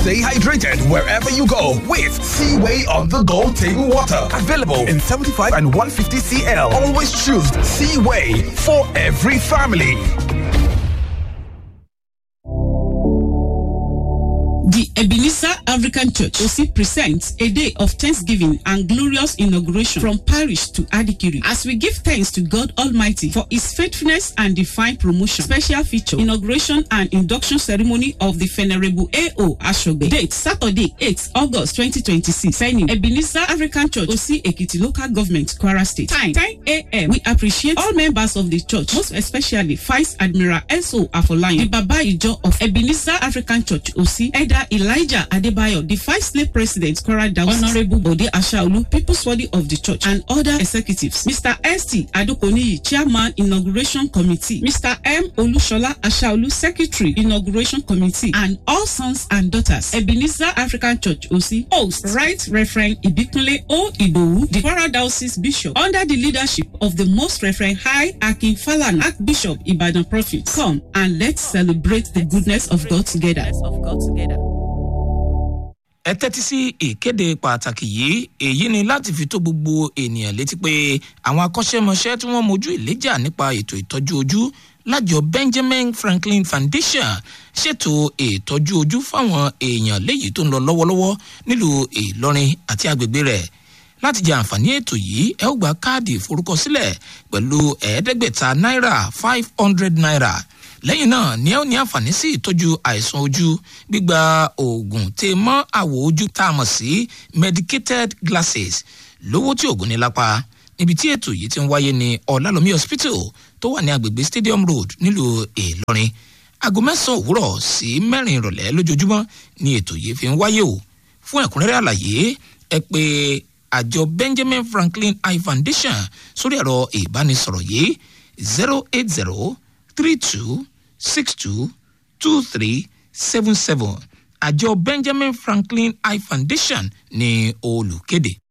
Stay hydrated wherever you go with Seaway on the go table water. Available in 75 and 150 CL. Always choose Seaway for every family. The Ebenezer African Church OC presents a day of thanksgiving and glorious inauguration from parish to Adikiri as we give thanks to God Almighty for his faithfulness and divine promotion. Special feature inauguration and induction ceremony of the Venerable A.O. Ashobe. Date Saturday 8th August 2026. Signing Ebenezer African Church OC Ekiti Local Government Kwara State. Time 10 a.m. We appreciate all members of the church, most especially Vice Admiral S.O. Afolayan, the Baba Ijo of Ebenezer African Church OC, Elder Elijah Adebayo, the Vice Slave President, Kwara Dawes, Honorable Bode Ashaolu, People's Body of the Church, and other executives. Mr. S.T. Adokoniyi, Chairman, Inauguration Committee. Mr. M. Olushola Ashaolu, Secretary, Inauguration Committee, and all sons and daughters. Ebenezer African Church OC, host, Right Reverend Ibikunle O. Idowu, the Kwara Diocese Bishop, under the leadership of the Most Reverend High Akin Falana, Archbishop Ibadan Prophet. Come and let's celebrate the goodness of God together. Of God together. ẹ tẹ́tí sí ìkéde pàtàkì yìí èyí ni láti fi tó gbogbo ènìyàn létí pé àwọn akọ́ṣẹ́mọṣẹ́ tí wọ́n mojú ìléjà nípa ètò ìtọ́jú ojú lájọ benjamin franklin foundation ṣètò ìtọ́jú ojú fáwọn èèyàn léyìí tó ń lọ lọ́wọ́lọ́wọ́ nílùú ìlọrin àti agbègbè rẹ̀ láti jẹ àǹfààní ètò yìí ẹ ó gba káàdì ìforúkọsílẹ̀ pẹ̀lú ẹ̀ẹ́dẹ́gbẹ̀ta náírà five hundred naira lẹ́yìn náà ni ẹ ó ní àǹfààní sí ìtọ́jú àìsàn ojú gbígba oògùn tè mọ́ àwọ̀ ojú tá a mọ̀ sí medicated glasses lówó tí oògùn ní lápá níbi tí ètò yìí ti ń wáyé ní ọ̀làlómi hospital tó wà ní agbègbè stadium road nílùú ìlọrin aago mẹ́sàn-án òwúrọ̀ sí mẹ́rin ìrọ̀lẹ́ lójoojúmọ́ ni ètò yìí fi ń wáyé o fún ẹ̀kúnrẹ́rẹ́ àlàyé ẹ pé àjọ benjamin franklin eye foundation sórí ẹ̀rọ ìbánisọ̀rọ̀ yìí zero eight zero three two six two two three seven seven àjọ benjamin franklin eye foundation ní olùkéde.